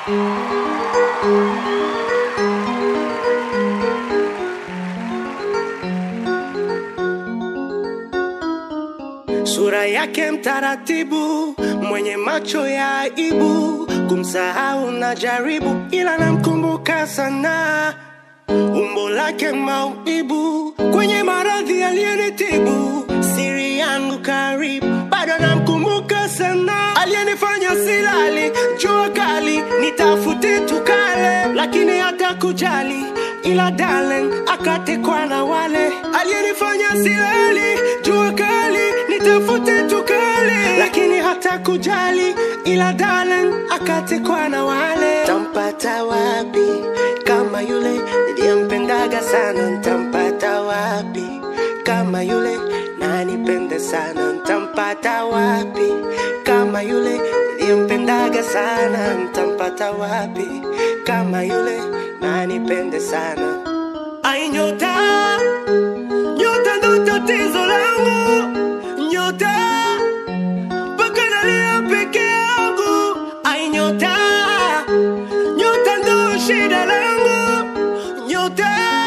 Sura yake mtaratibu, mwenye macho ya aibu, kumsahau na jaribu, ila namkumbuka sana. Umbo lake maumibu, kwenye maradhi aliyenitibu, siri yangu karibu, bado namkumbuka sana. Aliyenifanya silali, jua kali, nitafute tukale, lakini hata kujali ila darling akatekwa na wale aliyenifanya silali, jua kali, nitafute tukale, lakini hata kujali ila darling akatekwa na wale. Tampata wapi kama yule niliyempendaga sana? Ntampata wapi kama yule nanipende sana? Ntampata wapi kama yule niliyempendaga sana? Ntampata wapi kama yule nanipende sana? Ai, nyota nyota ndo tatizo langu, nyota mpaka nalia peke yangu. Ai, nyota nyota ndo shida langu, nyota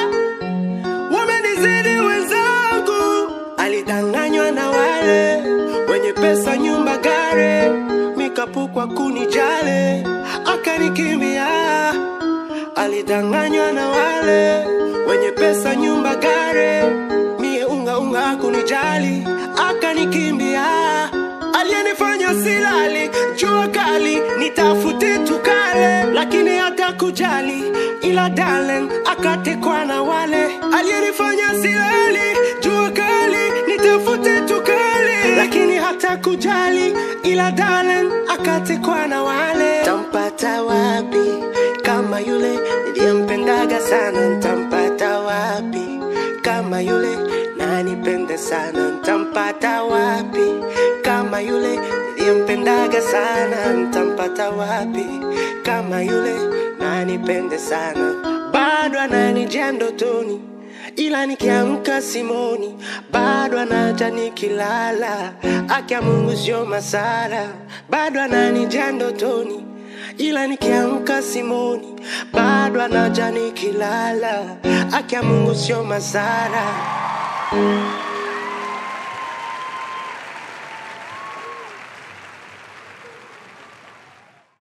wamenizidi wenzangu. Alidanganywa na wale wenye pesa, nyumba, gari, mikapukwa kunijale, akanikimbia. Alidanganywa na wale wenye pesa, nyumba, gari, mie unga unga kunijali, akanikimbia. Aliyenifanya silali, jua kali, nitafute tukale, lakini hata kujali, ila darling akatekwa na wale. Aliyenifanya silali, jua kali, nitafute tukale, lakini hata kujali, ila darling akatekwa na wale. Tampata wapi kama yule niliyempendaga sana? Ntampata wapi kama yule nanipende sana? Ntampata wapi kama yule niliyempendaga sana? Ntampata wapi kama yule nanipende sana? Bado ananijia ndotoni, ila nikiamka simoni, bado anaja nikilala, akia Mungu sio masara, bado ananijia ndotoni ila nikiamka simoni, bado anaja nikilala, akia Mungu sio masara.